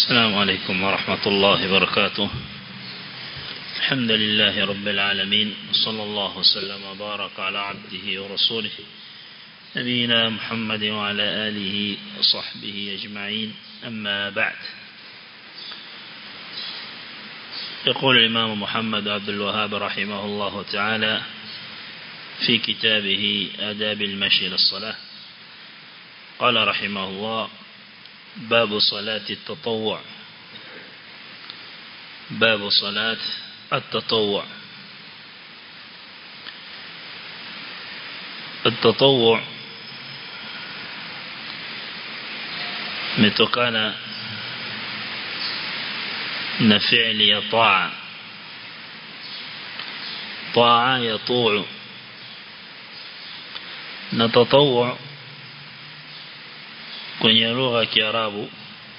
السلام عليكم ورحمة الله وبركاته الحمد لله رب العالمين صلى الله وسلم وبارك على عبده ورسوله نبينا محمد وعلى آله وصحبه أجمعين أما بعد يقول الإمام محمد عبد الوهاب رحمه الله تعالى في كتابه آداب المشي للصلاة قال رحمه الله باب صلاة التطوع باب صلاة التطوع التطوع متكانا نفعل يطاع طاع يطوع نتطوع kwenye lugha ya Kiarabu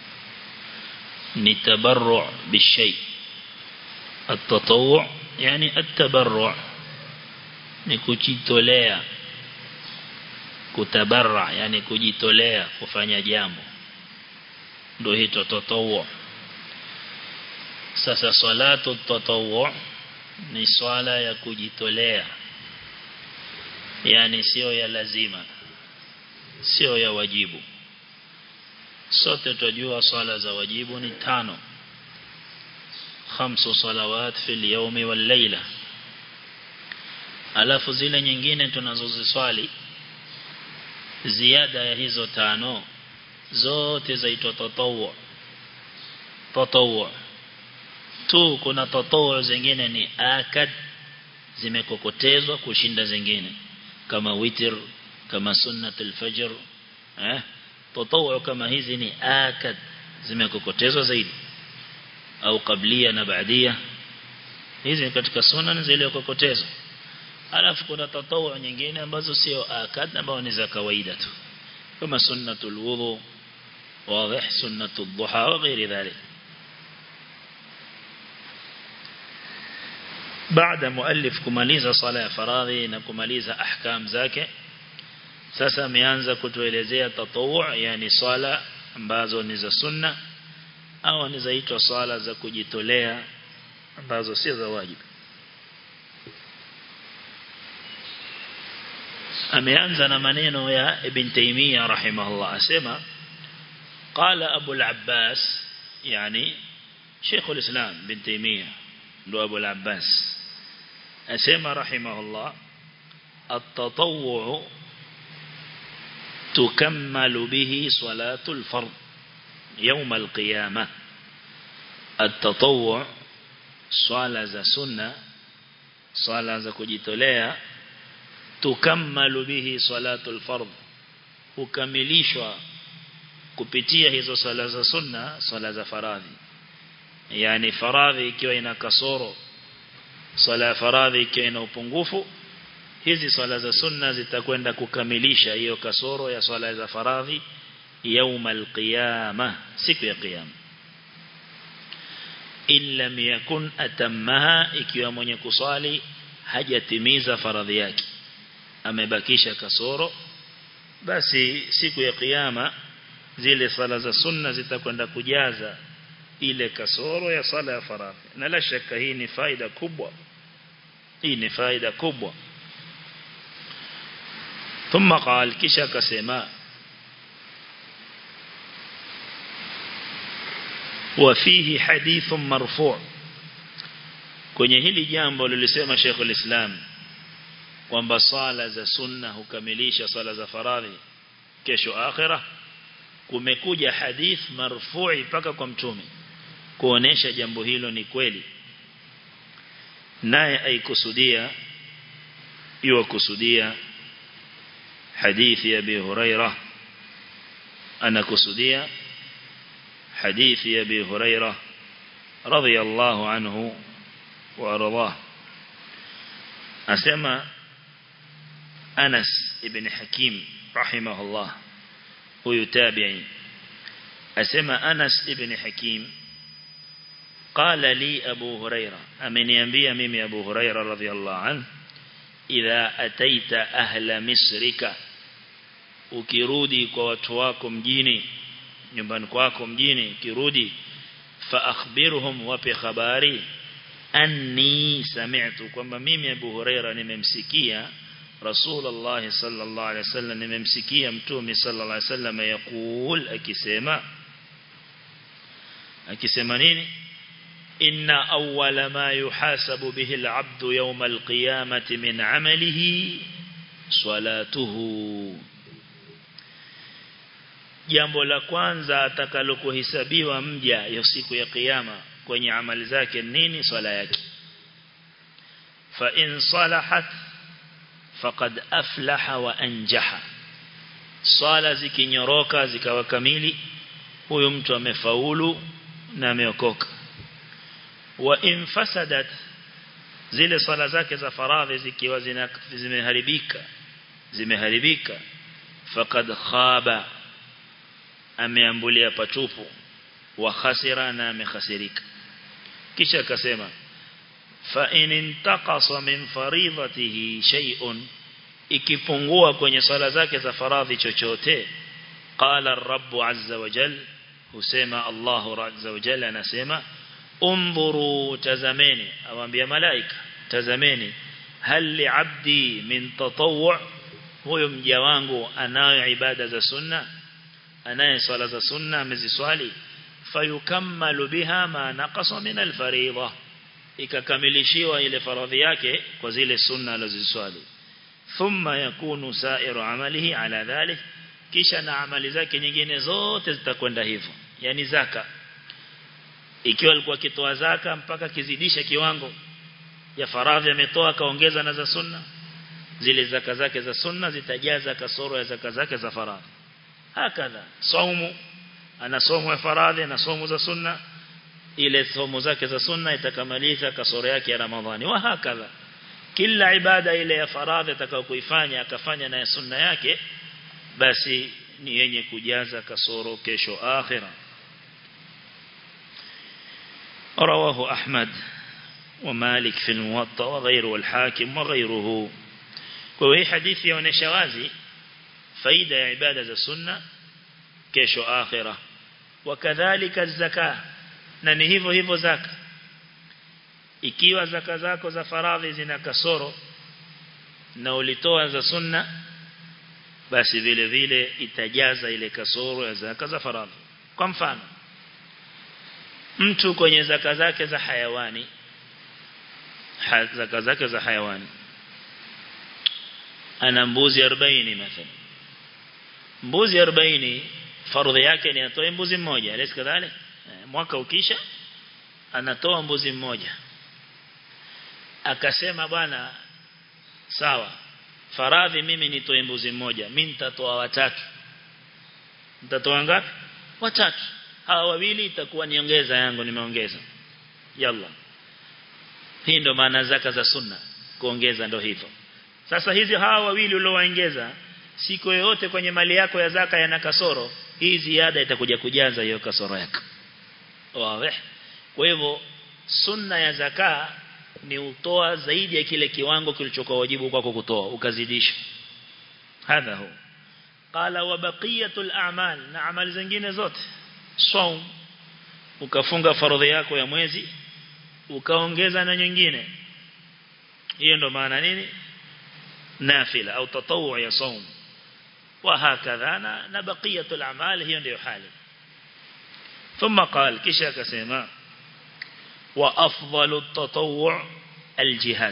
ni tabarru' bishay at-tatawwu' yani at-tabarru' ni kujitolea kutabarra yani kujitolea kufanya jambo ndio hito tatawwu' sasa salatu tatawwu' ni swala ya kujitolea yani sio ya lazima sio ya wajibu sote tunajua swala za wajibu ni tano khamsu salawat fil yawmi wal layla alafu zile nyingine tunazoziswali ziada ya hizo tano zote zaitwa tatawwu tatawwu tu kuna tatawwu zingine ni akad zimekokotezwa kushinda zingine kama witr kama sunnatul fajr eh tatawwu kama hizi ni akad zimekokotezwa zaidi au kablia na baadia hizi katika sunna zilizokokotezwa alafu kuna tatawwu nyingine ambazo sio akad ambazo ni za kawaida tu kama sunnatul wudu واضح سنة الضحى وغير ذلك بعد مؤلف kumaliza sala ya faradhi na kumaliza ahkam zake sasa ameanza kutuelezea tatawwu yani swala ambazo ni za sunna au ni zaitwa swala za kujitolea ambazo si za wajibu ameanza na maneno ya ibn Taymiyyah rahimahullah asema qala Abu al-Abbas yani Sheikh al-Islam ibn Taymiyyah ndo Abu al-Abbas asema rahimahullah at-tatawwu تكمل به صلاة الفرض يوم القيامة التطوع صلاة ذا سنة صلاة ذا كجتوليا تكمل به صلاة الفرض hukamilishwa kupitia hizo sala za sunna sala za faradhi yani faradhi ikiwa ina kasoro sala ya faradhi ikiwa ina upungufu hizi swala za sunna zitakwenda kukamilisha hiyo kasoro ya swala za faradhi yaumal qiyama siku ya qiyama illa yakun atammaha ikiwa mwenye kuswali hajatimiza faradhi yake amebakisha kasoro basi siku ya qiyama zile swala za sunna zitakwenda kujaza ile kasoro ya swala ya faradhi na la shaka hii ni faida kubwa hii ni faida kubwa ثم قال كشا كسما وفيه حديث مرفوع kwenye hili jambo lilisema Sheikh al-Islam kwamba sala za sunna hukamilisha sala za faradhi kesho akhira kumekuja hadith marfu'i paka kwa mtume kuonesha jambo hilo ni kweli naye aikusudia iwa kusudia حديث أبي هريرة أنا كسدية حديث أبي هريرة رضي الله عنه وأرضاه أسمى أنس ابن حكيم رحمه الله ويتابعي أسمى أنس ابن حكيم قال لي أبو هريرة أمن ينبي ميمي أبو هريرة رضي الله عنه إذا أتيت أهل مصرك ukirudi kwa watu wako mjini nyumbani kwako mjini ukirudi فأخبرهم وفي خباري أني سمعت كما ميمي أبو هريرة نممسكية رسول الله صلى الله عليه وسلم نممسكية متومي صلى الله عليه وسلم يقول أكسيما أكسيما نيني إن أول ما يحاسب به العبد يوم القيامة من عمله صلاته jambo la kwanza atakalokuhesabiwa mja hiyo siku ya kiyama kwenye amali zake nini swala yake fa in salahat faqad aflaha wa anjaha swala zikinyoroka zikawa kamili huyo mtu amefaulu na ameokoka wa in fasadat zile swala zake za faradhi zikiwa zimeharibika zimeharibika faqad khaba ameambulia patupu wa khasira na amekhasirika kisha akasema fa in intaqasa min faridatihi shay'un ikipungua kwenye swala zake za faradhi chochote qala ar-rabb azza wa jal husema Allah azza wa jalla anasema undhuru tazameni awaambia malaika tazameni hal li'abdi min tatawwu huyo mja wangu anayo ibada za sunna anaye swala za sunna ameziswali fayukammalu biha ma naqasa min alfariidha ikakamilishiwa ile faradhi yake kwa zile sunna alizoswali thumma yakunu sa'iru amalihi ala dhalik kisha na amali zake nyingine zote zitakwenda hivyo yani zaka ikiwa alikuwa kitoa zaka mpaka kizidisha kiwango ya faradhi ametoa kaongeza na za sunna zile zaka zake za sunna zitajaza kasoro ya zaka zake za faradhi hakadha saumu ana somo ya faradhi na somo za sunna ile somo zake za sunna itakamaliza kasoro yake ya ramadhani wa hakadha kila ibada ile ya faradhi atakayokuifanya akafanya na ya sunna yake basi ni yenye kujaza kasoro kesho akhira رواه أحمد ومالك في الموطأ وغيره والحاكم وغيره وهي حديث يونشوازي faida ya ibada za sunna kesho akhira wakadhalika zaka na ni hivyo hivyo zaka ikiwa zaka zako za faradhi zina kasoro na ulitoa za sunna basi vile vile itajaza ile kasoro ya zaka za faradhi kwa mfano mtu kwenye zaka zake za hayawani ha, zaka zake za hayawani ana mbuzi 40 mathalan mbuzi 40 fardhi yake ni atoe mbuzi mmoja lesi kadhalik mwaka ukisha anatoa mbuzi mmoja akasema bwana sawa faradhi mimi nitoe mbuzi mmoja mimi nitatoa watatu nitatoa ngapi watatu hawa wawili itakuwa niongeza yangu nimeongeza yalla hii ndo maana zaka za sunna kuongeza ndo hivyo sasa hizi hawa wawili uliowaongeza siku yoyote kwenye mali yako ya zaka yana kasoro hii ziada itakuja kujaza hiyo kasoro yako wazi kwa hivyo sunna ya zaka ni utoa zaidi ya kile kiwango kilichokuwa wajibu kwako kutoa ukazidisha hadha hu qala wa baqiyatul a'mal na amali zingine zote saum ukafunga faradhi yako ya mwezi ukaongeza na nyingine hiyo ndo maana nini nafila au tatawu ya saum وهكذا نبقية الأعمال هي ndio hali ثم قال kisha akasema وأفضل التطوع الجهاد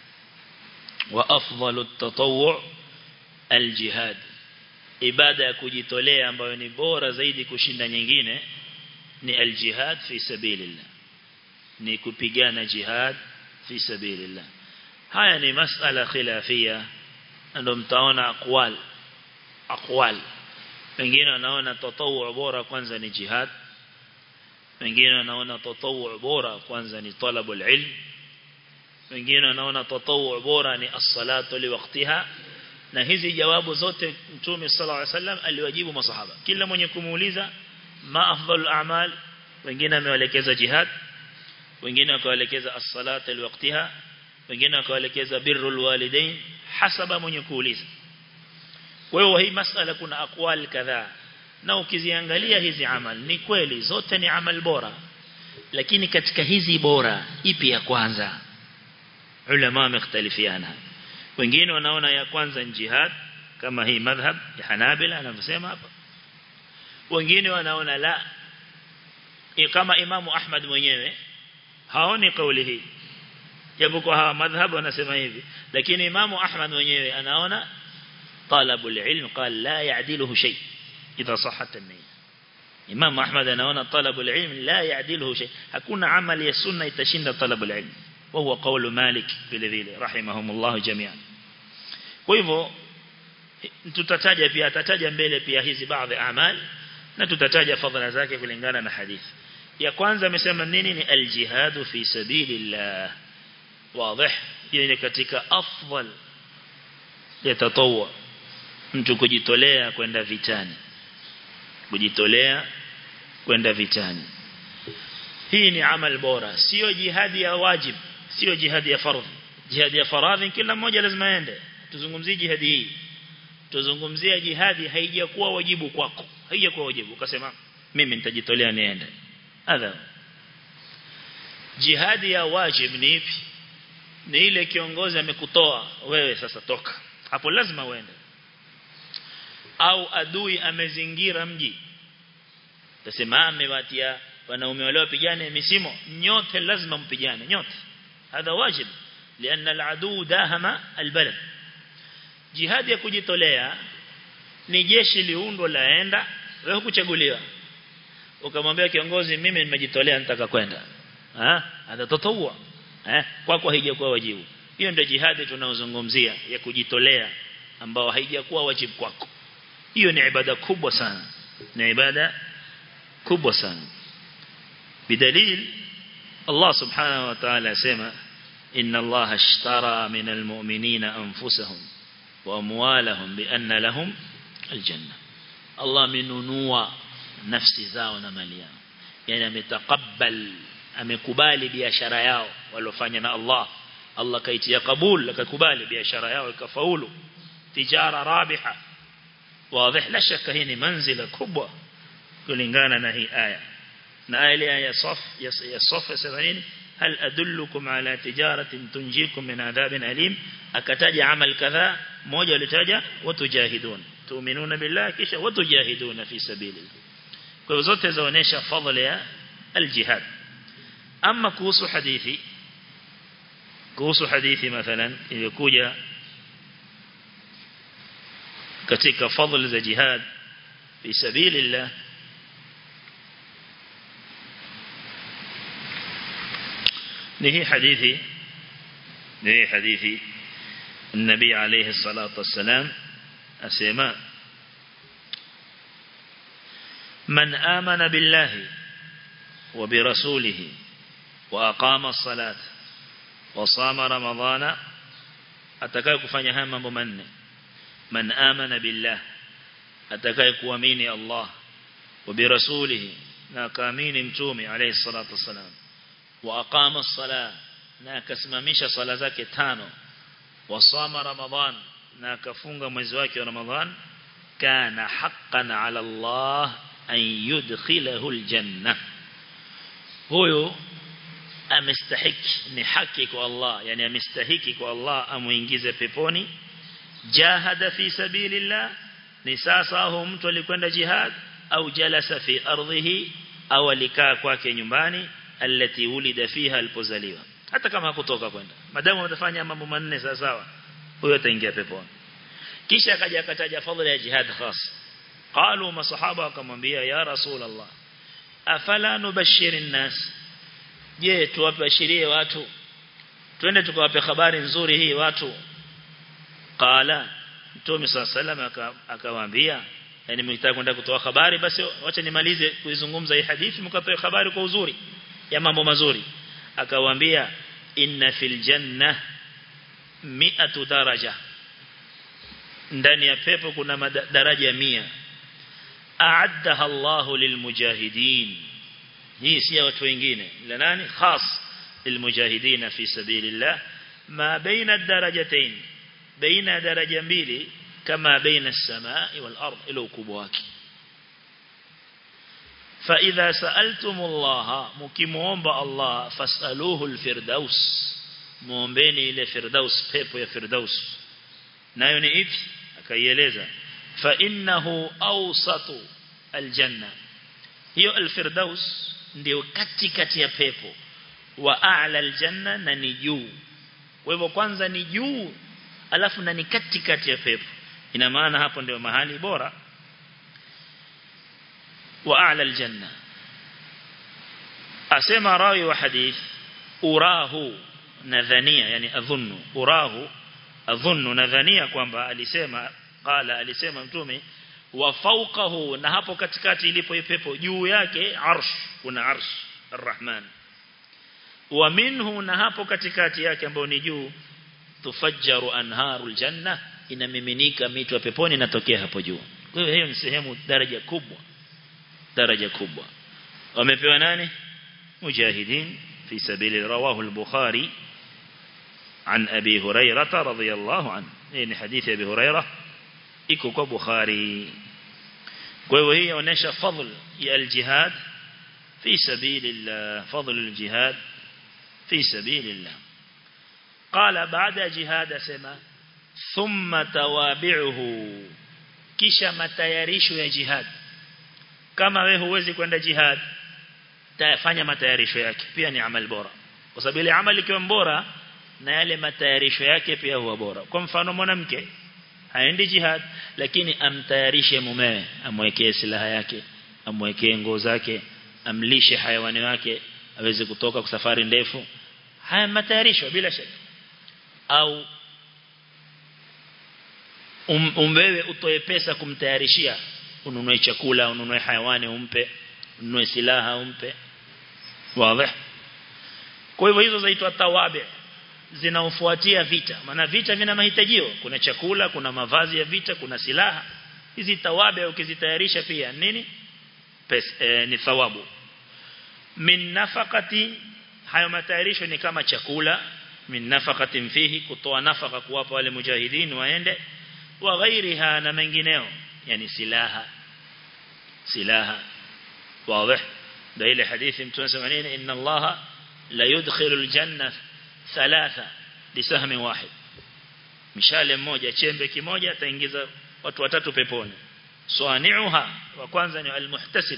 وأفضل التطوع الجهاد ibada ya kujitolea ambayo ni bora zaidi kushinda nyingine ni aljihad fi sabilillah ni kupigana jihad fi sabilillah haya ni masala khilafia ndio mtaona aqwal aqwal wengine wanaona tatawu bora kwanza ni jihad wengine wanaona tatawu bora kwanza ni talabul ilm wengine wanaona tatawu bora ni as-salatu liwaqtiha na hizi jawabu zote mtume sallallahu alaihi wasallam aliwajibu masahaba kila mwenye kumuuliza ma afdalul a'mal wengine amewaelekeza jihad wengine wakawaelekeza as-salatu liwaqtiha wengine wakawaelekeza birrul walidain hasaba mwenye kuuliza kwa hiyo hii masala kuna akwal kadhaa na ukiziangalia hizi amal ni kweli zote ni amal bora lakini katika hizi bora ipi ya kwanza ulama wamekhtalifiana wengine wanaona ya kwanza ni jihad kama hii madhhab ya Hanabila anavyosema hapa wengine wanaona la kama Imamu Ahmad mwenyewe haoni kauli hii japo kwa hawa madhhab wanasema hivi lakini Imamu Ahmad mwenyewe anaona talabul ilm qal la ya'diluhu shay idha sahhat an-niyya Imam Ahmad anaona talabul ilm la ya'diluhu shay hakuna amali ya sunna itashinda talabul ilm wa huwa qawlu Malik vile vile rahimahumullah jami'an kwa hivyo tutataja pia atataja mbele pia hizi baadhi amali na tutataja fadhila zake kulingana na hadithi ya kwanza amesema nini ni aljihad fi sabilillah wazi hiyo ni katika afdal ya tatawwa mtu kujitolea kwenda vitani kujitolea kwenda vitani hii ni amal bora sio jihadi ya wajib sio jihadi ya fardhi jihadi ya faradhi kila mmoja lazima aende tuzungumzie jihadi hii tuzungumzia jihadi haijakuwa wajibu kwako haijakuwa wajibu ukasema mimi nitajitolea niende adha jihadi ya wajib ni ipi ni ile kiongozi amekutoa wewe sasa toka hapo lazima uende au adui amezingira mji tasema amewatia wanaume wale wapigane misimo nyote lazima mpigane nyote hadha wajib لأن العدو داهم البلد jihad ya kujitolea ni jeshi liundwa laenda wewe kuchaguliwa ukamwambia kiongozi mimi nimejitolea nitaka kwenda ah atatotowwa eh kwako haijakuwa wajibu hiyo ndio jihadi tunaozungumzia ya kujitolea ambao haijakuwa wajibu kwako hiyo ni ibada kubwa sana ni ibada kubwa sana bidalil Allah subhanahu wa ta'ala asema inna Allah ashtara min almu'minina anfusahum wa amwalahum bi anna lahum aljanna Allah minunua nafsi zao na mali yao yani ametakabbal amekubali biashara yao walofanya na Allah Allah kaitia kabul akakubali biashara yao ikafaulu tijara rabiha واضح لا شك هي منزله kubwa kulingana na hii aya na aya ile ya saf ya saf 70 hal adullukum ala tijaratin tunjikum min adhabin alim akataja amal kadha moja alitaja watujahidun tuuminuna billah kisha watujahiduna fi sabilillah kwa hivyo zote zaonesha fadhila ya aljihad ama kuhusu hadithi kuhusu hadithi mathalan ilikuja katika fadhila za jihad fi sabilillah ni hii hadithi ni hii hadithi النبي عليه الصلاة والسلام أسماء من آمن بالله وبرسوله وأقام الصلاة وصام رمضان أتكاي كفاني هاما ممن من آمن بالله أتكاي كواميني الله وبرسوله ناكامين متومي عليه الصلاة والسلام وأقام الصلاة ناكسممش صلاة ذاك تانو وصام رمضان ناكفunga mwezi wake wa Ramadhan kana haqqan ala Allah an yudkhilahu aljanna huyo amestahiki ni haki kwa Allah yani amestahiki kwa Allah amuingize peponi jahada fi sabilillah ni sasa huyo mtu alikwenda jihad au jalasa fi ardhihi au alikaa kwake nyumbani alati ulida fiha alipozaliwa hata kama hakutoka kwenda madamu watafanya mambo manne sawa sawa huyo ataingia peponi kisha akaja akataja fadhila ya jihad khas qalu masahaba akamwambia ya rasul allah afala nubashir nas je tuwabashirie watu twende tukawape habari nzuri hii watu qala mtume sallallahu akawaambia yani mngetaka kwenda kutoa habari basi wacha nimalize kuizungumza hii hadithi mkatoe habari kwa uzuri ya mambo mazuri akawaambia inna fil janna mi'atu daraja ndani ya pepo kuna daraja 100 a'addaha Allah lilmujahidin hii si ya watu wengine la nani khas lilmujahidin fi sabilillah ma baina ad-darajatayn baina daraja mbili kama baina as-samai wal ard ila ukubwa wake fa idha sa'altumullaha mukimuomba Allah fasaluhu alfirdaus muombeni ile firdaus pepo ya firdaus nayo ni ipi akaieleza fa innahu awsatu aljanna hiyo alfirdaus ndio katikati ya pepo wa a'la aljanna na ni juu kwa hivyo kwanza ni juu alafu na ni katikati ya pepo ina maana hapo ndio mahali bora wa a'la aljanna asema rawi wa hadith urahu nadhania yani adhunnu urahu adhunnu nadhania kwamba alisema qala alisema mtume wa fawqahu na hapo katikati ilipo pepo juu yake arsh kuna arsh arrahman wa minhu na hapo katikati yake ambao ni juu tufajjaru anharul janna inamiminika mito ya peponi inatokea hapo juu kwa hiyo hiyo ni sehemu daraja kubwa daraja kubwa wamepewa nani mujahidin fi sabili rawahu al-bukhari عن أبي هريرة رضي الله عنه يعني حديث أبي هريرة iko kwa Bukhari kwa hiyo hii inaonyesha fadhl ya al-jihad fi sabilillah fadhl al-jihad fi sabilillah qala baada jihad asema thumma tawabi'uhu kisha matayarisho ya jihad kama wewe huwezi kwenda jihad tafanya matayarisho yake pia ni amal bora kwa sababu ile amali ikiwa bora na yale matayarisho yake pia huwa bora kwa mfano mwanamke haendi jihad lakini amtayarishe mumewe amwekee silaha yake amwekee nguo zake amlishe hayawani wake aweze kutoka kwa safari ndefu haya matayarisho bila shaka au um, umbewe utoe pesa kumtayarishia ununue chakula ununue hayawani umpe ununue silaha umpe wazi kwa hivyo hizo zaitwa tawabi zinaofuatia vita maana vita vina mahitajio kuna chakula kuna mavazi ya vita kuna silaha hizi tawabi ukizitayarisha pia nini pesa e, ni thawabu min nafaqati hayo matayarisho ni kama chakula min nafaqatin fihi kutoa nafaka kuwapa wale mujahidin waende wa ghairiha na mengineo yani silaha silaha wazi da ile hadithi mtume sema nini inna allaha la yudkhilu aljanna thalatha bisahmi wahid mishale mmoja chembe kimoja ataingiza watu watatu peponi swani'uha wa kwanza ni almuhtasib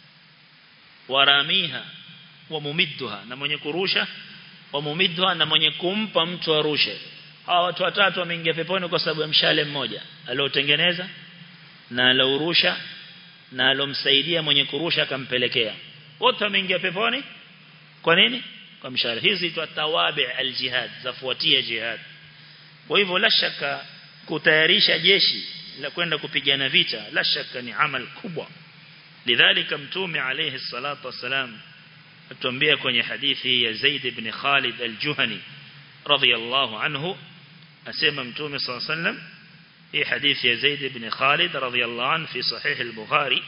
waramiha wa mumidduha na mwenye kurusha wa mumidduha na mwenye kumpa mtu arushe hawa watu watatu wameingia peponi kwa sababu ya mshale mmoja aliotengeneza na alourusha na alomsaidia mwenye kurusha akampelekea wote wameingia peponi kwa nini kwa mshale hizi tu tawabi aljihad zafuatia jihad kwa hivyo la shaka kutayarisha jeshi la kwenda kupigana vita la shaka ni amal kubwa lidhalika mtume alayhi salatu wasalam atuambia kwenye hadithi ya Zaid ibn Khalid al-Juhani radiyallahu anhu asema mtume sallallahu alayhi wasallam hii hadithi ya Zaid ibn Khalid radiyallahu anhu fi sahih al-Bukhari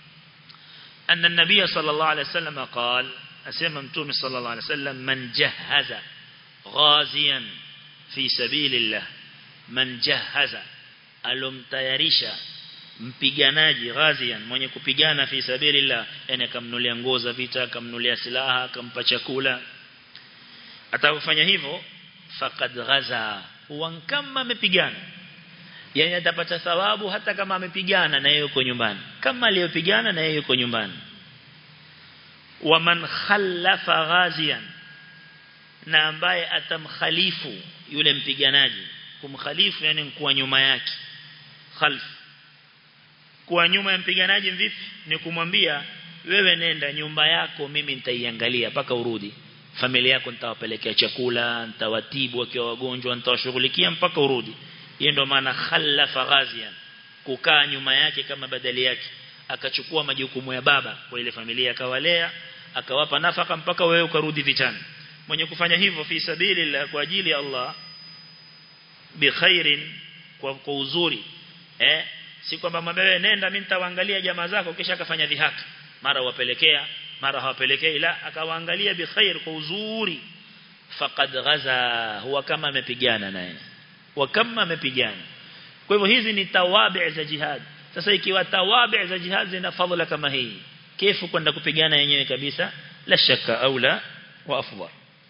أن النبي صلى الله عليه وسلم قال أسمى متوم صلى الله عليه وسلم من جهز غازيا في سبيل الله من جهز alomtayarisha mpiganaji ghazian mwenye kupigana fi sabilillah yani akamnulia nguo za vita akamnulia silaha akampa chakula atakufanya hivyo faqad ghaza huwa kama amepigana yani atapata thawabu hata kama amepigana na yeye yuko nyumbani kama aliyopigana na yeye yuko nyumbani wa man khallafa ghazian na ambaye atamkhalifu yule mpiganaji kumkhalifu yani kuwa nyuma yake khalf kuwa nyuma ya mpiganaji vipi ni kumwambia wewe nenda nyumba yako mimi nitaiangalia mpaka urudi familia yako nitawapelekea chakula nitawatibu wakiwa wagonjwa nitawashughulikia mpaka urudi hiyo ndio maana khalafa ghazian kukaa nyuma yake kama badali yake akachukua majukumu ya baba kwa ile familia akawalea akawapa nafaka mpaka wewe ukarudi vitani mwenye kufanya hivyo fi sabilillah kwa ajili ya Allah bi khairin kwa, kwa uzuri eh si kwamba mwewe nenda mimi nitawaangalia jamaa zako kisha akafanya dhihaka mara wapelekea mara hawapelekei la akawaangalia bi khair kwa uzuri faqad ghaza huwa kama amepigana naye wa kama amepigana kwa hivyo hizi ni tawabi za jihad sasa ikiwa tawabi za jihad zina fadhila kama hii kefu kwenda kupigana yenyewe kabisa la shaka aula wa afdal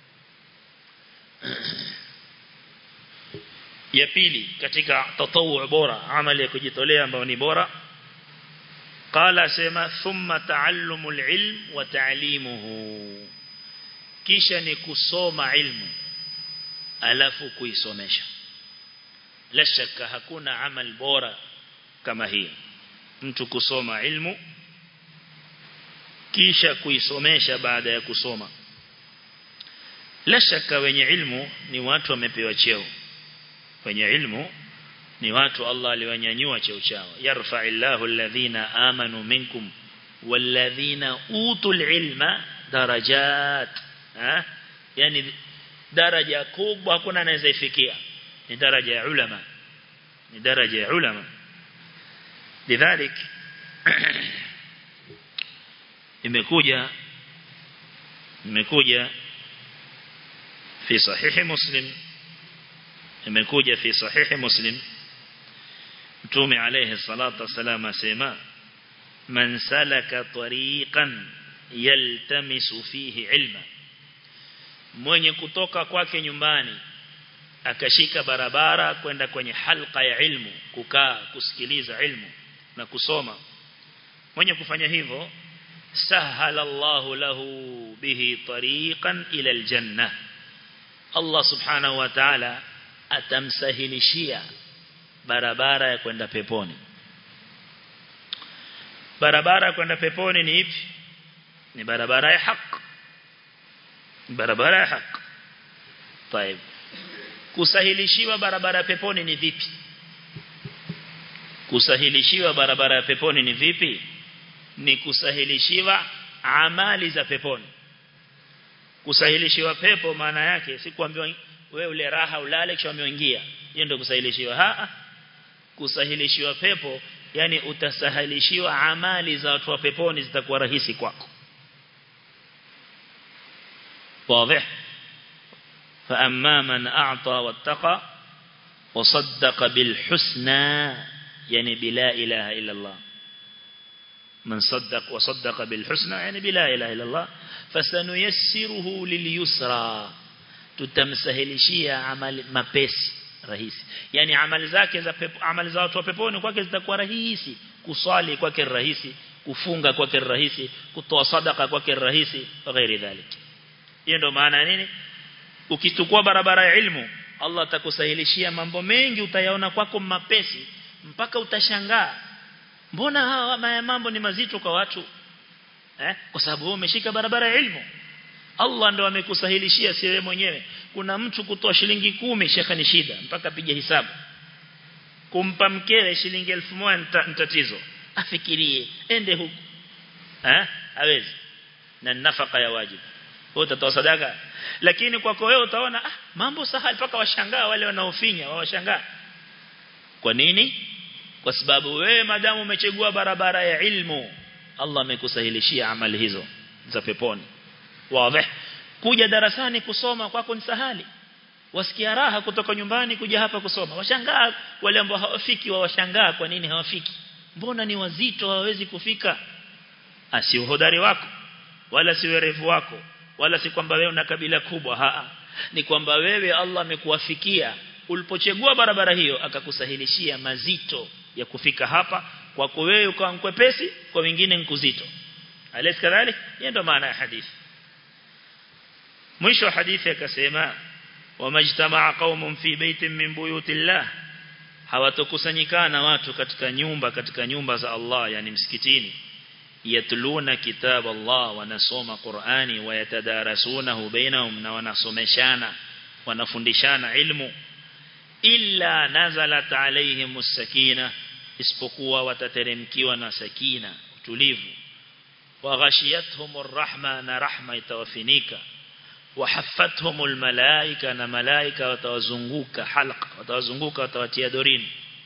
ya pili katika tatawu bora amali ya kujitolea ambayo ni bora qala sema thumma ta'allumul ilm wa ta'limuhu kisha ni kusoma ilmu alafu kuisomesha la shaka hakuna amal bora kama hii mtu kusoma ilmu kisha kuisomesha baada ya kusoma la shaka wenye ilmu ni watu wamepewa cheo wenye ilmu ni watu Allah aliwanyanyua cheo chao yarfa'illahu alladhina amanu minkum walladhina utul ilma darajat ha yani daraja kubwa hakuna anaweza ifikia ni daraja ya ulama ni daraja ya ulama lidhalik imekuja imekuja fi sahihi muslim imekuja fi sahihi muslim mtume alayhi salatu wasalam asema man salaka tariqan yaltamisu fihi ilma mwenye kutoka kwake nyumbani akashika barabara kwenda kwenye halqa ya ilmu kukaa kusikiliza ilmu na kusoma mwenye kufanya hivyo sahala Allah lahu bihi tariqan ila aljanna Allah subhanahu wa ta'ala atamsahilishia barabara ya kwenda peponi barabara ya kwenda peponi ni ipi ni barabara ya haki barabara ya haki طيب kusahilishiwa barabara ya peponi ni vipi kusahilishiwa barabara ya peponi ni vipi ni kusahilishiwa amali za peponi kusahilishiwa pepo maana yake si kuambiwa wewe ule raha ulale kisha umeingia hiyo ndio kusahilishiwa haa kusahilishiwa pepo yani utasahilishiwa amali za watu wa peponi zitakuwa rahisi kwako واضح فأما من أعطى واتقى وصدق بالحسنى يعني بلا إله إلا الله من صدق وصدق بالحسنى يعني بلا إله إلا الله فسنيسره لليسرى tutamsahilishia amali mapesi rahisi yani amali zake za pepo, amali za watu wa peponi kwake zitakuwa rahisi kuswali kwake rahisi kufunga kwake rahisi kutoa sadaka kwake rahisi na ghairi dhalik hiyo ndio maana nini ukichukua barabara ya ilmu Allah atakusahilishia mambo mengi utayaona kwako mapesi mpaka utashangaa mbona hawa mambo ni mazito kwa watu eh kwa sababu wewe umeshika barabara ya ilmu Allah ndo amekusahilishia si wewe mwenyewe kuna mtu kutoa shilingi kumi shekha ni shida mpaka pige hisabu kumpa mkewe shilingi 1000 ni tatizo afikirie ende huku eh hawezi na nafaka ya wajibu wewe utatoa sadaka lakini kwako wewe utaona ah, mambo sahali mpaka washangaa wale wanaofinya wawashangaa kwa nini kwa sababu wewe madamu umechagua barabara ya ilmu Allah amekusahilishia amali hizo za peponi wazi kuja darasani kusoma kwako ni sahali wasikia raha kutoka nyumbani kuja hapa kusoma washangaa wale ambao hawafiki wawashangaa kwa nini hawafiki mbona ni wazito hawawezi kufika asi uhodari wako wala si werevu wako wala si kwamba wewe una kabila kubwa haa ni kwamba wewe Allah amekuwafikia ulipochagua barabara hiyo akakusahilishia mazito ya kufika hapa kwako wewe ukawa mkwepesi kwa wengine nkuzito alis kadhalik hiyo ndio maana ya hadithi mwisho wa hadithi akasema wamajtamaa qaumun fi baitin min buyutillah hawatokusanyikana watu katika nyumba katika nyumba za Allah yani msikitini yatluna kitab Allah wanasoma Qur'ani wayatadarasunahu bainahum na wanasomeshana wanafundishana ilmu illa nazalat alayhimus sakina isipokuwa watateremkiwa na sakina utulivu waghashiyatuhumur rahma na rahma itawafinika وحفتهم الملائكة na malaika watawazunguka halqa watawazunguka watawatia dorini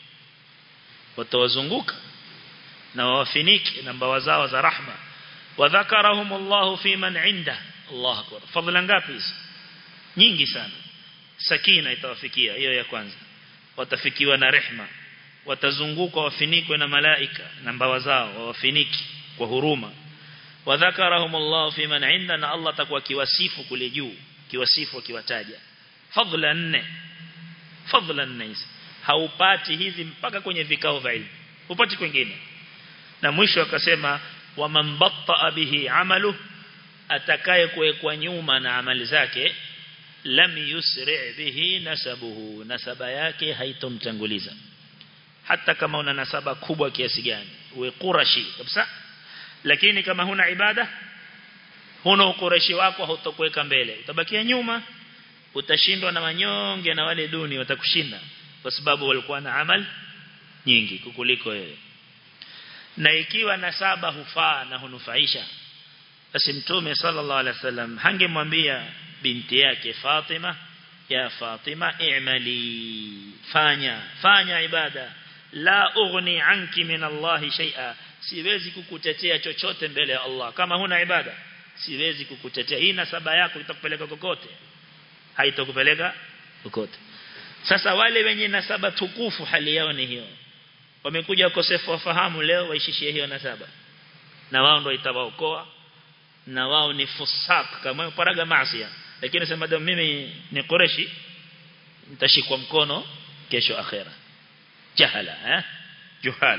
watawazunguka na wawafiniki na mbawa zao za rahma wadhakarahum Allah fi man inda Allah akbar fadhila ngapi hizo nyingi sana sakina itawafikia hiyo ya kwanza watafikiwa na rehma watazunguka wafinikwe na malaika na mbawa zao wawafiniki kwa huruma wadhakarahum Allah fi man inda na Allah atakuwa kiwasifu kule juu kiwasifu kiwataja fadhila nne fadhila nne hizi haupati hizi mpaka kwenye vikao vya ilmu upati kwingine na mwisho akasema wa man batta bihi amalu atakaye kuwekwa nyuma na amali zake lam yusri bihi nasabuhu nasaba yake haitomtanguliza hata kama una nasaba kubwa kiasi gani uwe qurashi kabisa lakini kama huna ibada huna ukurashi wako hautokuweka mbele utabakia nyuma utashindwa na wanyonge na wale duni watakushinda kwa sababu walikuwa na amal nyingi kukuliko wewe na ikiwa nasaba hufaa na hunufaisha basi mtume sallallahu alaihi wasallam hangemwambia binti yake Fatima ya Fatima i'mali fanya fanya ibada la ughni anki min Allah shay'a siwezi kukutetea chochote mbele ya Allah kama huna ibada siwezi kukutetea hii nasaba yako itakupeleka kokote haitakupeleka kokote sasa wale wenye nasaba tukufu hali yao ni hiyo wamekuja ukosefu wa fahamu leo waishishie hiyo nasaba na wao ndio itawaokoa na wao ni fusak kama paraga maasi lakini sema ndio mimi ni Quraishi nitashikwa mkono kesho akhera jahala eh juhal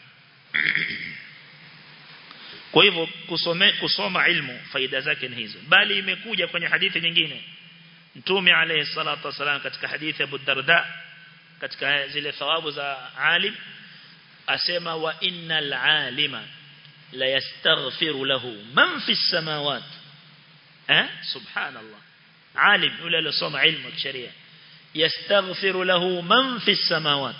kwa hivyo kusome kusoma ilmu faida zake ni hizo bali imekuja kwenye hadithi nyingine Mtume alayhi salatu wasalam katika hadithi ya Abu Darda katika zile thawabu za alim asema wa innal alima la yastaghfiru lahu man fi samawat eh subhanallah alim yule aliyosoma ilmu ya sharia yastaghfiru lahu man fi samawat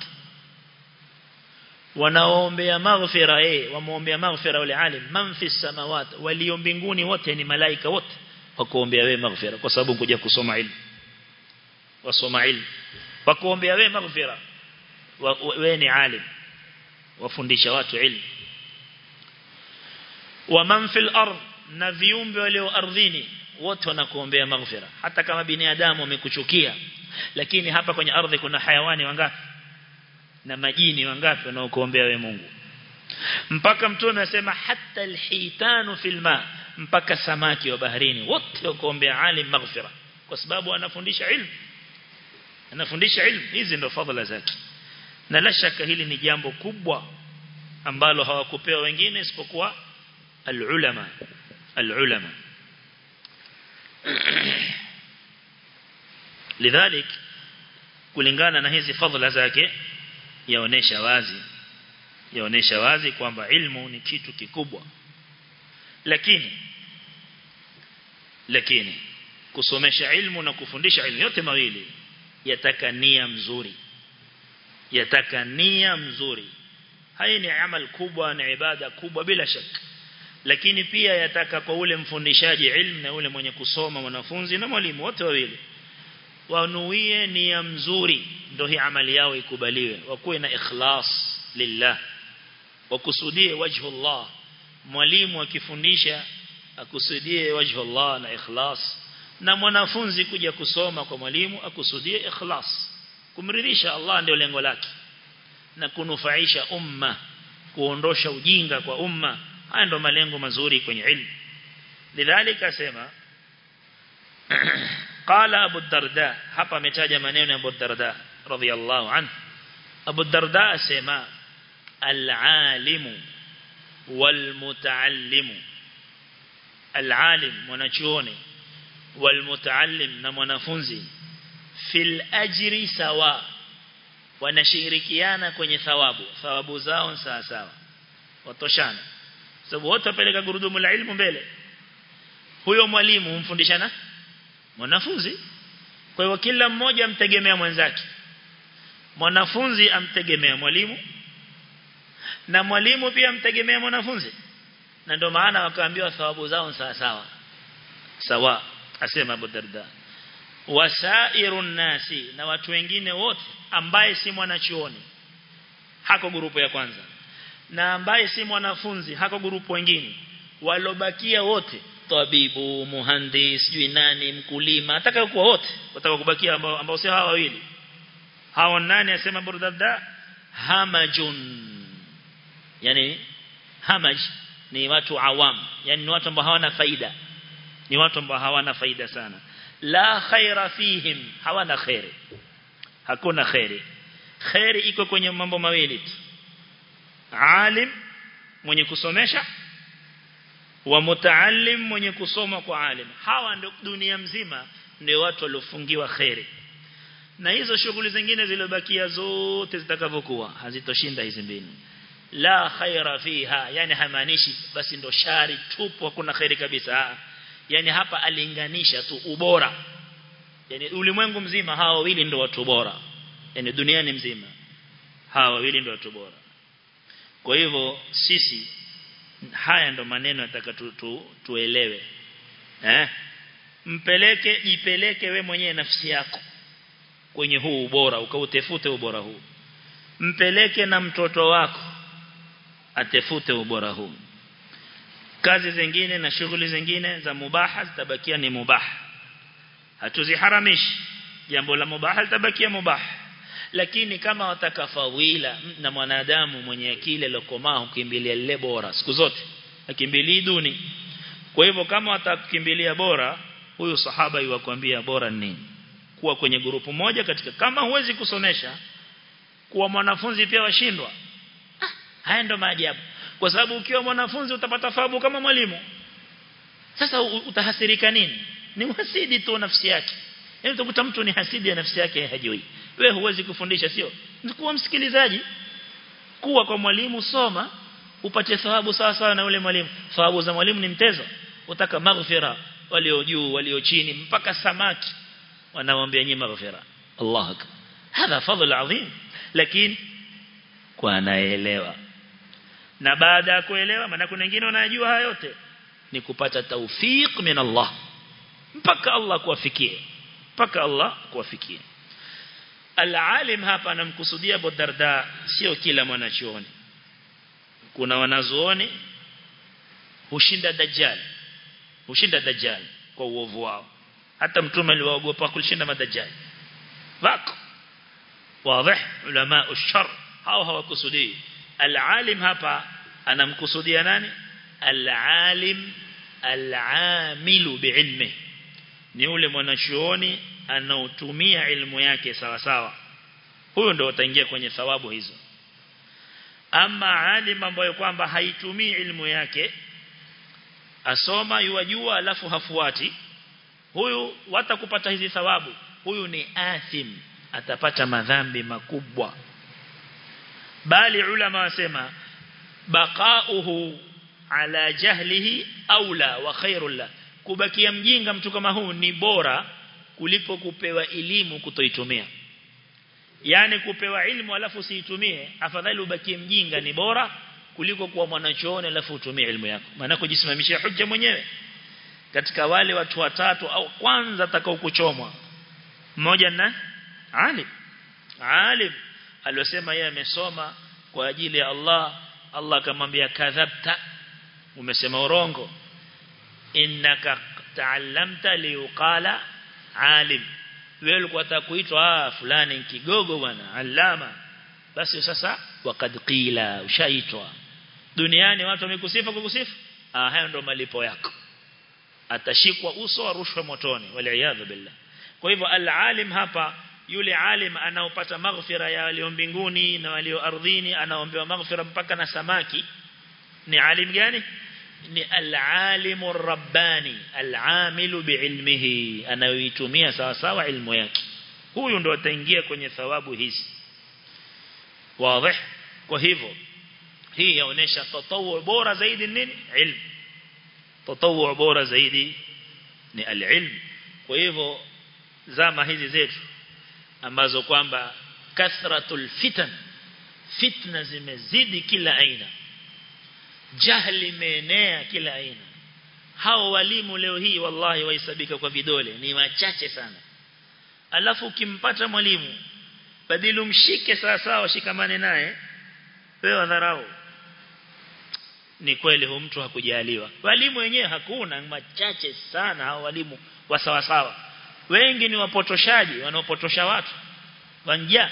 wanaoombea maghfira eh wamuombea maghfira wale alim man fi samawat walio mbinguni wote ni malaika wote wakuombea wewe maghfira kwa sababu kuja kusoma ilmu wasoma ilmu wakuombea wewe maghfira wewe ni alim wafundisha watu ilmu wa man fil ard na viumbe walio ardhini wote wanakuombea maghfira hata kama binadamu wamekuchukia lakini hapa kwenye ardhi kuna hayawani wangapi na majini wangapi wanaokuombea wewe Mungu mpaka mtume anasema hata alhitanu fil ma mpaka samaki wa baharini wote wakuombea alim maghfira kwa sababu anafundisha ilmu anafundisha ilmu hizi ndo fadhila zake na la shaka hili ni jambo kubwa ambalo hawakupewa wengine isipokuwa alulama alulama lidhalik kulingana na hizi fadhila zake yaonesha wazi yaonesha wazi kwamba ilmu ni kitu kikubwa lakini lakini kusomesha ilmu na kufundisha ilmu yote mawili yataka nia mzuri yataka nia mzuri hii ni amal kubwa na ibada kubwa bila shaka lakini pia yataka kwa ule mfundishaji ilmu na ule mwenye kusoma mwanafunzi na mwalimu wote wawili wanuie nia mzuri ndio hii amali yao ikubaliwe wakuwe na ikhlas lillah wakusudie wajhu Allah mwalimu akifundisha akusudie wajhu Allah na ikhlas na mwanafunzi kuja kusoma kwa mwalimu akusudie ikhlas kumridhisha Allah ndio lengo lake na kunufaisha umma kuondosha ujinga kwa umma haya ndio malengo mazuri kwenye ilmu lidhalika sema qala abu darda hapa ametaja maneno ya abu darda radhiyallahu anhu abu darda asema al-alimu wal-mutaallimu al-alim mwanachuoni wal-mutaallim na mwanafunzi fil ajri sawa wanashirikiana kwenye thawabu thawabu zao sawa sawa watoshana sababu wote wapeleka gurudumu la ilmu mbele huyo mwalimu humfundishana mwanafunzi kwa hiyo kila mmoja amtegemea mwenzake mwanafunzi amtegemea mwalimu na mwalimu pia amtegemea mwanafunzi na ndio maana wakaambiwa thawabu zao sawa sawa sawa asema Abu Darda wasairun nasi na watu wengine wote ambaye si mwanachuoni hako grupu ya kwanza na ambaye si mwanafunzi hako grupu wengine walobakia wote tabibu muhandis sijui nani mkulima ataka kuwa wote wataka kubakia ambao ambao si hawa wawili hao nani asema burdadda hamajun yani hamaj ni watu awam yani ni watu ambao hawana faida ni watu ambao hawana faida sana la khaira fihim hawana khairi hakuna khairi khairi iko kwenye mambo mawili tu alim mwenye kusomesha wa mutaallim mwenye kusoma kwa alim hawa ndio dunia mzima ndio watu waliofungiwa khairi na hizo shughuli zingine zilizobakia zote zitakavyokuwa hazitoshinda hizi mbili la khaira fiha yani hamaanishi basi ndo shari tupo hakuna khairi kabisa yani hapa alinganisha tu ubora yani ulimwengu mzima hawa wawili ndio watu bora yani duniani mzima hawa wawili ndio watu bora kwa hivyo sisi haya ndo maneno nataka tu, tu, tuelewe eh mpeleke jipeleke we mwenyewe nafsi yako kwenye huu ubora ukautefute ubora huu mpeleke na mtoto wako atefute ubora huu kazi zingine na shughuli zingine za mubaha zitabakia ni mubaha hatuziharamishi jambo la mubaha litabakia mubaha lakini kama watakafawila na mwanadamu mwenye akili lokomaa ukimbilia lile bora siku zote akimbilii duni kwa hivyo kama watakimbilia bora huyu sahaba yuwakwambia bora nini kuwa kwenye grupu moja katika kama huwezi kusomesha kuwa mwanafunzi pia washindwa ah, haya ndo maajabu kwa sababu ukiwa mwanafunzi utapata fahamu kama mwalimu sasa utahasirika nini ni uhasidi tu nafsi yake yaani utakuta mtu ni hasidi ya nafsi yake hajui wewe huwezi kufundisha sio kuwa msikilizaji kuwa kwa mwalimu soma upate thawabu sawa sawa na yule mwalimu thawabu za mwalimu ni mtezo utaka maghfira walio juu walio chini mpaka samaki wanaoambia nyinyi maghfira Allah akbar hadha fadhl adhim lakini kwa anaelewa na baada ya kuelewa maana kuna wengine wanajua haya yote ni kupata tawfik min Allah mpaka Allah kuwafikie mpaka Allah kuwafikie Al-alim hapa anamkusudia Abu Darda sio kila mwanachuoni kuna wanazuoni hushinda dajjal hushinda dajjal kwa uovu wao hata mtume aliwaogopa kushinda madajjal wako wazi ulama ushar hao hawakusudii al-alim hapa anamkusudia nani al-alim al-amilu biilmi ni yule mwanachuoni anaotumia ilmu yake sawa sawa huyo ndio utaingia kwenye thawabu hizo ama alim ambaye kwamba haitumii ilmu yake asoma yuwajua alafu hafuati huyu watakupata hizi thawabu huyu ni athim atapata madhambi makubwa bali ulama wasema baqauhu ala jahlihi aula wa khairul la kubakia mjinga mtu kama huu ni bora kuliko kupewa elimu kutoitumia yani kupewa ilmu alafu usiitumie afadhali ubakie mjinga ni bora kuliko kuwa mwanachuoni alafu utumie ilmu yako maana kujisimamishia hujja mwenyewe katika wale watu watatu au kwanza atakao kuchomwa mmoja na alim alim aliyosema yeye amesoma kwa ajili ya Allah Allah akamwambia kadhabta umesema urongo innaka ta'allamta liuqala alim wewe ulikuwa utakuitwa ah fulani kigogo bwana alama basi sasa wakad qila ushaitwa duniani watu wamekusifa kwa kusifu ah hayo ndo malipo yako atashikwa uso arushwe motoni waliaadha billah kwa hivyo al-alim hapa yule alim anaopata maghfira ya walio mbinguni na walio ardhini anaombewa maghfira mpaka na samaki ni alim gani ni al-alimu rabbani al-amilu biilmihi anayoitumia sawa sawa ilmu yake huyu ndo ataingia kwenye thawabu hizi wazi kwa hivyo hii yaonesha tatawu bora zaidi nini ilmu tatawu bora zaidi ni al-ilm kwa hivyo zama hizi zetu ambazo kwamba kathratul fitan fitna zimezidi kila aina jahli imeenea kila aina hao walimu leo hii wallahi wahesabika kwa vidole ni wachache sana alafu ukimpata mwalimu badilu mshike sawa sawa shikamane naye wewe dharau ni kweli huyo mtu hakujaliwa walimu wenyewe hakuna machache sana hao walimu wa sawa sawa wengi ni wapotoshaji wanaopotosha watu wanja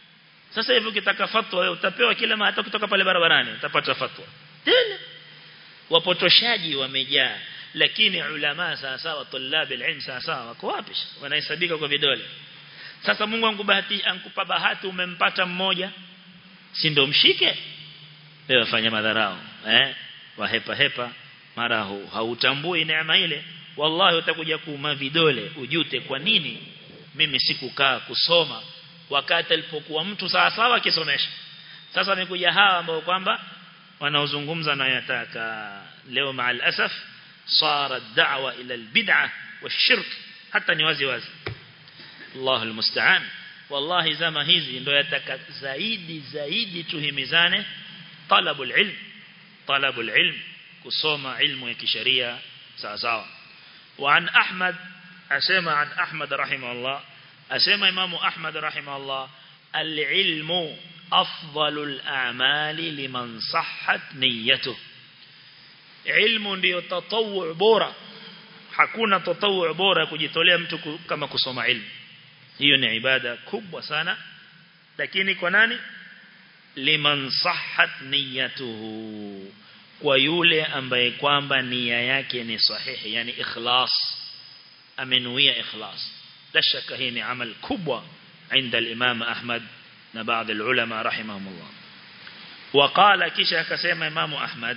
sasa hivi ukitaka fatwa wewe utapewa kila hata kutoka pale barabarani utapata fatwa tena wapotoshaji wamejaa lakini ulama sawa sawa tulab alilm sawa sawa wako wapi wanahesabika kwa vidole sasa Mungu angubahati ankupa bahati umempata mmoja si ndo mshike wewe fanya madharau eh wahepa hepa mara hautambui neema ile wallahi utakuja kuuma vidole ujute kwa nini mimi sikukaa kusoma wakati alipokuwa mtu sawa sawa akisomesha sasa amekuja hawa ambao kwamba wanaozungumza na yataka leo maal asaf صار الدعوة إلى البدعة والشرك حتى نوازي وازي الله المستعان والله زما hizi ndo yataka zaidi zaidi tuhimizane talabul ilm talabul ilm kusoma ilmu ya kisheria sawa sawa وعن أحمد أسمع عن أحمد رحمه الله أسمع إمام أحمد رحمه الله العلم أفضل الأعمال لمن صحت نيته ilmu ndio tatawu bora hakuna tatawu bora kujitolea mtu kama kusoma ilmu hiyo ni ibada kubwa sana lakini kwa nani liman sahhat niyatuhu kwa yule ambaye kwamba nia yake ni sahihi yani ikhlas amenuia ikhlas la shaka hii ni amal kubwa عند الإمام أحمد نبعض العلماء رحمهم الله وقال كيشا كسيما إمام أحمد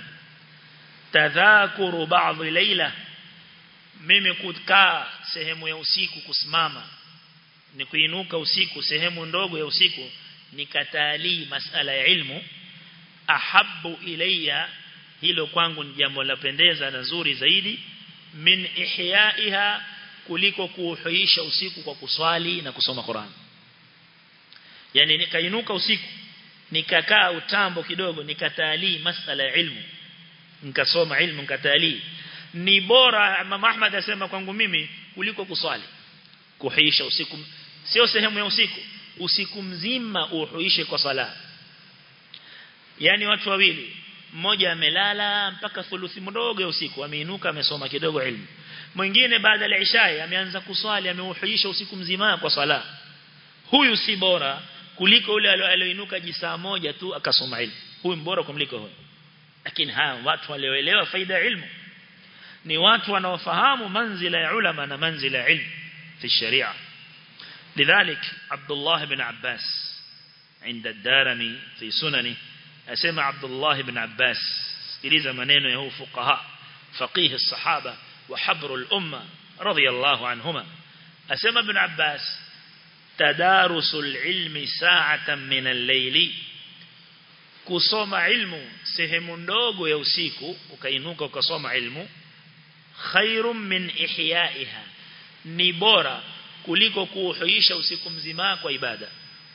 tadhakuru baadhi laila mimi kukaa sehemu ya usiku kusimama ni kuinuka usiku sehemu ndogo ya usiku nikatalii masala ya ilmu ahabbu ilayya hilo kwangu ni jambo la pendeza na nzuri zaidi min ihyaiha kuliko kuuhuisha usiku kwa kuswali na kusoma Qur'an yani nikainuka usiku nikakaa utambo kidogo nikatalii masala ya ilmu nikasoma ilmu nikatali ni bora Imam Ahmad asema kwangu mimi kuliko kuswali kuhuisha usiku sio sehemu ya usiku usiku mzima uhuishe kwa sala yani watu wawili mmoja amelala mpaka thuluthi mdogo ya usiku ameinuka amesoma kidogo ilmu mwingine baada ya isha ameanza kuswali ameuhuisha usiku mzima kwa sala huyu si bora kuliko yule alioinuka jisaa moja tu akasoma ilmu huyu mbora kumliko huyu lakini hawa watu walioelewa faida ya ilmu ni watu wanaofahamu manzila ya ulama na manzila ya ilmu fi sharia lidhalik Abdullah ibn Abbas عند الدارمي في سننه أسمع عبد الله بن عباس إليز منينه يهو فقهاء فقيه الصحابة وحبر الأمة رضي الله عنهما أسمع ابن عباس تدارس العلم ساعة من الليل kusoma ilmu sehemu ndogo ya usiku ukainuka ukasoma ilmu khairum min ihyaiha ni bora kuliko kuuhuisha usiku mzima kwa ibada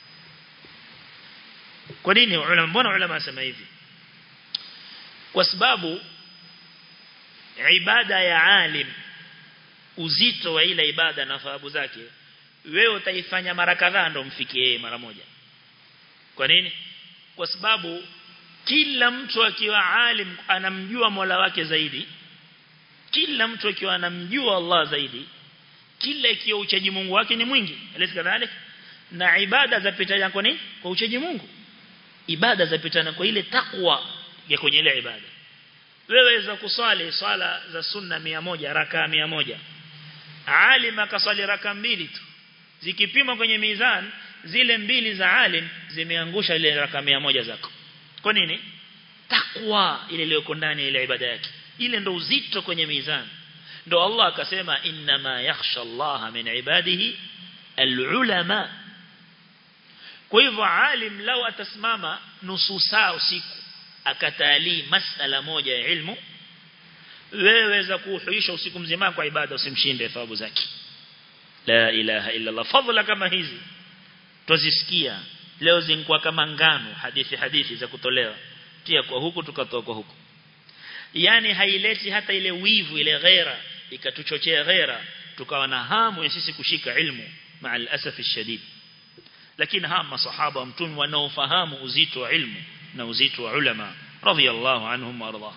kwa nini ulama mbona ulama wasema hivi kwa sababu ibada ya alim uzito wa ile ibada na thawabu zake wewe utaifanya mara kadhaa ndo mfikie mara moja kwa nini kwa sababu kila mtu akiwa alim anamjua Mola wake zaidi kila mtu akiwa anamjua Allah zaidi kila ikiwa uchaji Mungu wake ni mwingi elezi kadhalika na ibada zapitana kwa nini kwa uchaji Mungu ibada zapitana kwa ile takwa ya kwenye ile ibada wewe za kuswali swala za sunna 100 raka 100 alim akaswali raka mbili tu zikipima kwenye mizan zile mbili za alim zimeangusha ile raka 100 zako kwa nini takwa ile iliyoko ndani ile ibada yake ile ndo uzito kwenye mizan ndo Allah akasema inma yakhsha Allah min ibadihi alulama kwa hivyo alim lao atasimama nusu saa usiku akatalii masala moja ya ilmu wewe za kuhuisha usiku mzima kwa ibada usimshinde thawabu zake la ilaha illa Allah fadhila kama hizi tuzisikia leo zingekuwa kama ngano hadithi hadithi za kutolewa tia kwa huku tukatoa kwa huku yani haileti hata ile wivu ile ghera ikatuchochea ghera tukawa na hamu ya sisi kushika ilmu maa al-asaf shadid lakini hawa masahaba wa mtume wanaofahamu uzito wa ilmu na uzito wa ulama radhiyallahu anhum warḍah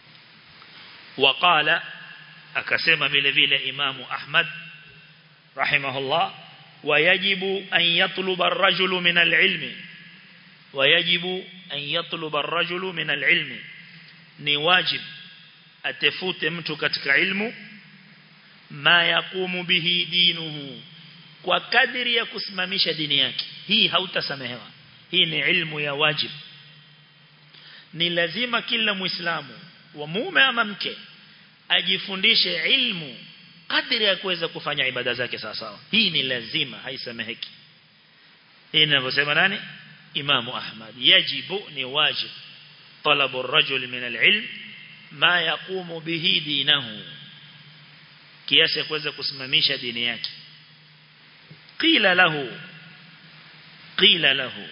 وقال akasema vile vile imamu ahmad rahimahullah ويجب أن يطلب الرجل من العلم ويجب أن يطلب الرجل من العلم ni wajib atefute mtu katika ilmu ma yaqumu bihi dinuhu kwa kadiri ya kusimamisha dini yake hii hautasamehewa hii ni ilmu ya wajib ni lazima kila muislamu wa mume ama mke ajifundishe ilmu kadiri ya kuweza kufanya ibada zake sawa sawa hii ni lazima haisameheki hii ninavyosema nani Imam Ahmad yajibu ni wajib talabu ar-rajul min al-ilm ma yaqumu bihi dinahu kiasi kuweza kusimamisha dini yake qila lahu qila lahu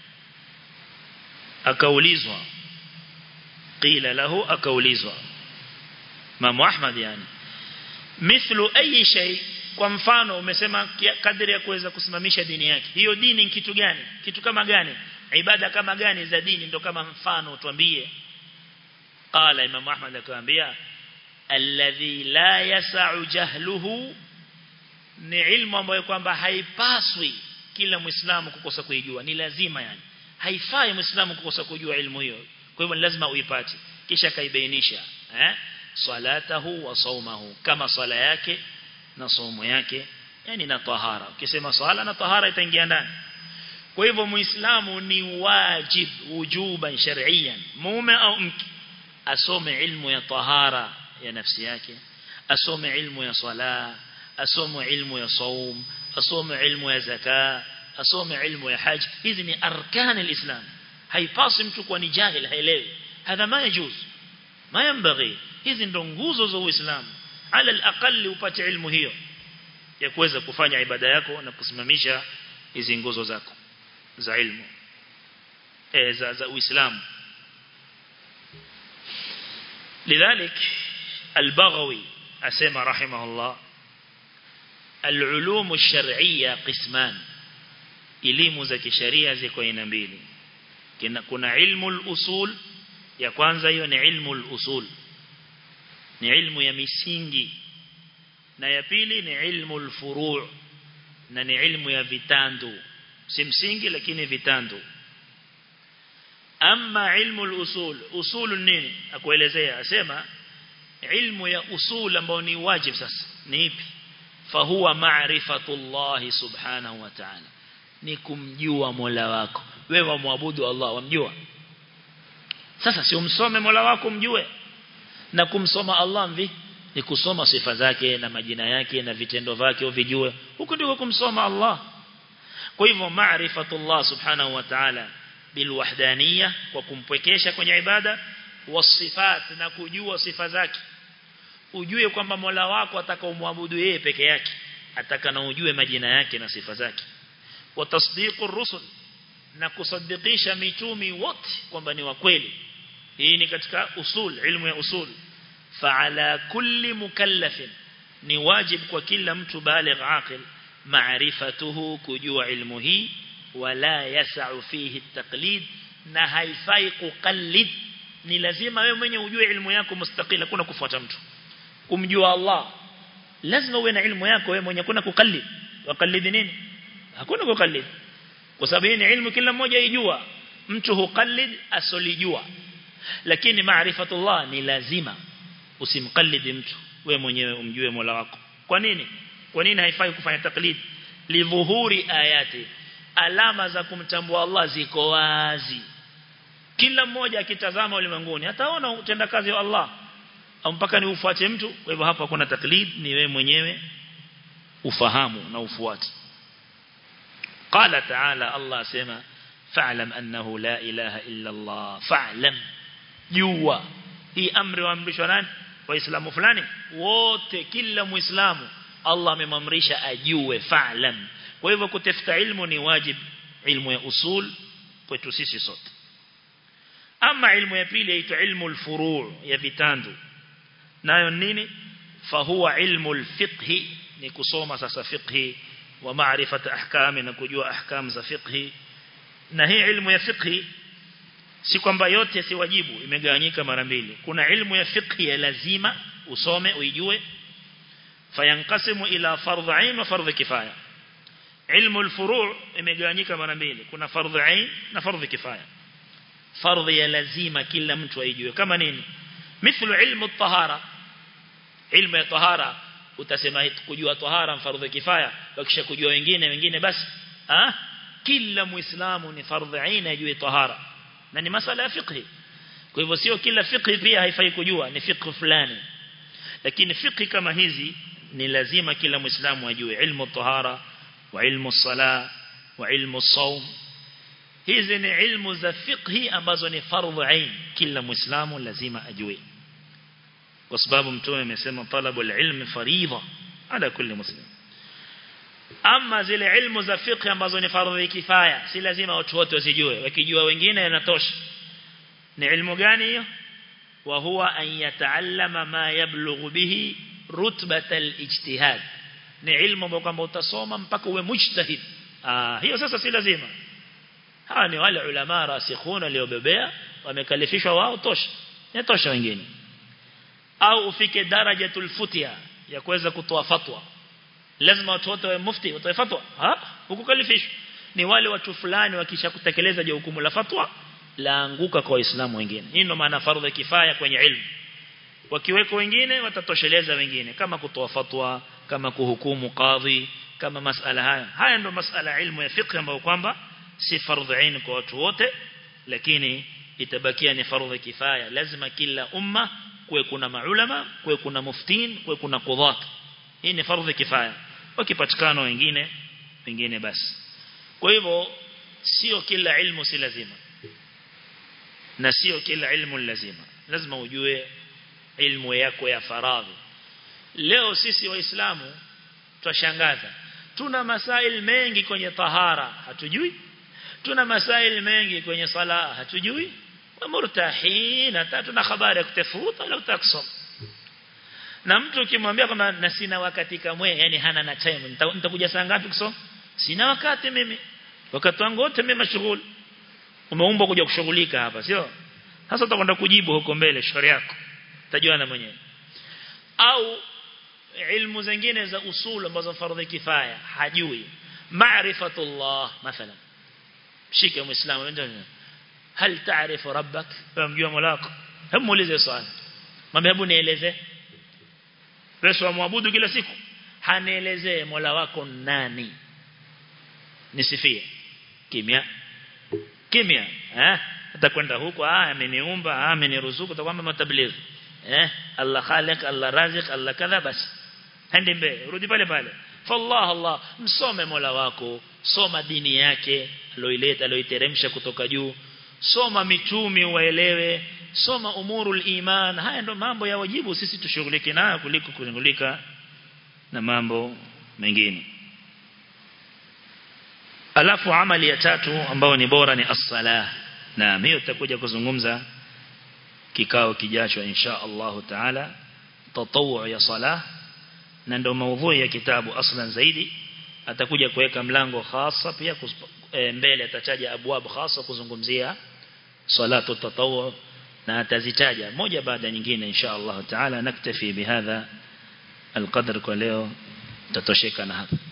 akaulizwa qila lahu akaulizwa Imam Ahmad yani mithlu ayi shay kwa mfano umesema kadri ya kuweza kusimamisha dini yake hiyo dini ni kitu gani kitu kama gani ibada kama gani za dini ndo kama mfano tuambie qala imam ahmad akamwambia alladhi la yas'u jahluhu ni ilmu ambayo kwamba haipaswi kila muislamu kukosa kuijua ni lazima yani haifai muislamu kukosa kujua ilmu hiyo kwa hivyo lazima uipate kisha kaibainisha eh salatahu wa saumahu kama swala yake na somo yake yani na tahara ukisema swala na tahara itaingia ndani kwa hivyo muislamu ni wajib wujuban shar'iyan mume au mke asome ilmu ya tahara ya nafsi yake asome ilmu ya swala asome ilmu ya saum asome ilmu ya zaka asome ilmu ya haji hizi ni arkan alislam haipasi mtu kuwa ni jahil haelewi hadha ma yajuz ma yanbaghi hizi ndo nguzo za uislamu ala alaqali upate ilmu hiyo ya kuweza kufanya ibada yako na kusimamisha hizi nguzo zako za ilmu eh za za uislamu lidhalik al-baghawi asema rahimahullah al-ulum ash-shar'iyya qisman elimu za kisheria ziko aina mbili kuna ilmu al-usul ya kwanza hiyo ni ilmu al-usul ni ilmu ya misingi na ya pili ni ilmu al-furu' na ni ilmu ya vitandu si msingi lakini vitandu ama ilmu al-usul usul nini akuelezea asema ilmu ya usul ambao ni wajib sasa ni ipi fahuwa ma'rifatullah subhanahu wa ta'ala ni kumjua Mola wako wewe wamwabudu Allah wamjua sasa si umsome Mola wako mjue na kumsoma Allah mvi ni kusoma sifa zake na majina yake na vitendo vyake uvijue huko ndiko kumsoma Allah kwa hivyo ma'rifatullah subhanahu wa ta'ala bilwahdaniyah kwa kumpwekesha kwenye ibada wasifat na kujua sifa zake ujue kwamba Mola wako atakaomwabudu yeye peke yake ataka na ujue majina yake na sifa zake wa tasdiqur rusul na kusadikisha mitumi wote kwamba ni wa kweli hii ni katika usul ilmu ya usul fa'ala kulli mukallafin ni wajib kwa kila mtu baligh aqil ma'rifatuhu kujua ilmu hii wala yas'u fihi at-taqlid na haifai kuqallid ni lazima wewe mwenye ujue ilmu yako mustaqila kuna kufuata mtu kumjua Allah lazima uwe na ilmu yako wewe mwenye kuna kuqallid waqallid nini hakuna kuqallid kwa sababu hii ni ilmu kila mmoja ijua mtu huqallid asolijua lakini maarifatullah ni lazima usimqallidi mtu wewe mwenyewe umjue Mola wako kwa nini kwa nini haifai kufanya taklid lidhuhuri ayati alama za kumtambua Allah ziko wazi kila mmoja akitazama ulimwenguni ataona utendakazi wa Allah au mpaka ni ufuate mtu kwa hivyo hapa kuna taklid ni wewe mwenyewe ufahamu na ufuate qala ta'ala Allah sema fa'lam annahu la ilaha illa Allah fa'lam jua hii amri waamrishwa nani waislamu fulani wote kila muislamu Allah amemamrisha ajue fa'lam kwa hivyo kutafuta ilmu ni wajib ilmu ya usul kwetu sisi sote ama ilmu ya pili inaitwa ilmu al-furu' ya vitandu nayo nini fahuwa ilmu al-fiqh ni kusoma sasa fiqh wa maarifata ahkam na kujua ahkam za fiqh na hii ilmu ya fiqh si kwamba yote si wajibu imegawanyika mara mbili kuna ilmu ya fiqh ya lazima usome uijue fayankasimu ila fardh ain wa fardh kifaya ilmu al-furu' imegawanyika mara mbili kuna fardh ain na fardh kifaya fardh ya lazima kila mtu aijue kama nini mithlu ilmu at-tahara ilmu ya tahara utasema kujua tahara mfardhu kifaya wakisha kujua wengine wengine basi ah kila muislamu ni fardhu aina ajue tahara na ni masala ya fiqh kwa hivyo sio kila fiqh pia haifai kujua ni fiqh fulani lakini fiqh kama hizi ni lazima kila muislamu ajue ilmu tahara wa ilmu sala wa ilmu saum hizi ni ilmu za fiqh ambazo ni fardhu ain kila muislamu lazima ajue kwa sababu mtume amesema talabu ilmi faridha ala kulli muslim ama zile ilmu za fiqh ambazo ni fardhu kifaya si lazima watu wote wasijue wakijua wengine yanatosha ni ilmu gani hiyo wa huwa an yataallama ma yablughu bihi rutbata al-ijtihad ni ilmu ambayo kwamba utasoma mpaka uwe mujtahid ah hiyo sasa si lazima hawa ni wale ulama rasikhuna waliobebea wamekalifishwa wao tosha yatosha wengine au ufike darajatul futia ya kuweza kutoa fatwa lazima watu wote wawe mufti watoe fatwa ha hukukalifishwa ni wale watu fulani wakisha kutekeleza jukumu la fatwa laanguka kwa waislamu wengine hii ndio maana fardhu kifaya kwenye ilmu wakiweko wengine watatosheleza wengine kama kutoa fatwa kama kuhukumu kadhi kama masala haya haya ndio masala ilmu ya fiqh ambayo kwamba si fardhu ain kwa watu wote lakini itabakia ni fardhu kifaya lazima kila umma kuwe kuna maulama kuwe kuna muftin kuwe kuna qudhat hii ni fardhu kifaya wakipatikana wengine wengine basi kwa hivyo sio kila ilmu si lazima na sio kila ilmu lazima lazima ujue ilmu yako ya faradhi leo sisi waislamu twashangaza tuna masail mengi kwenye tahara hatujui tuna masail mengi kwenye sala hatujui murtahin hata tuna habari ya kutafuta wala utakusoma na mtu ukimwambia kwamba na sina wakati kamwe yani hana na time nitakuja saa ngapi kusoma sina wakati mimi wakati wangu wote mimi mashughuli umeumbwa kuja kushughulika hapa sio sasa utakwenda kujibu huko mbele shauri yako utajuana mwenyewe au ilmu zingine za usul ambazo fardhi kifaya hajui maarifatullah mathalan shika muislamu ndio hal taarifu rabbak unamjua molako hebu muulize swali mwambie hebu nieleze wewe wamwabudu kila siku hanielezee mola wako nani nisifie kimya kimya eh atakwenda huko ah ameniumba ah ameniruzuku utakwamba matabligh eh Allah khaliq Allah razik Allah kadha basi hende mbele rudi pale pale fallah Allah msome mola wako soma dini yake aloileta aloiteremsha kutoka juu soma mitumi uwaelewe soma umurul iman haya ndo mambo ya wajibu sisi tushughulike nayo kuliko kushughulika na mambo mengine alafu amali ya tatu ambao ni bora ni as-salah na hiyo tutakuja kuzungumza kikao kijacho insha Allah taala tatawu ya salah na ndo maudhui ya kitabu aslan zaidi atakuja kuweka mlango hasa pia e, mbele atataja abwab hasa kuzungumzia salatu tatawu na atazitaja moja baada nyingine insha Allah taala naktafi bihadha القدر kwa leo tatosheka na hapa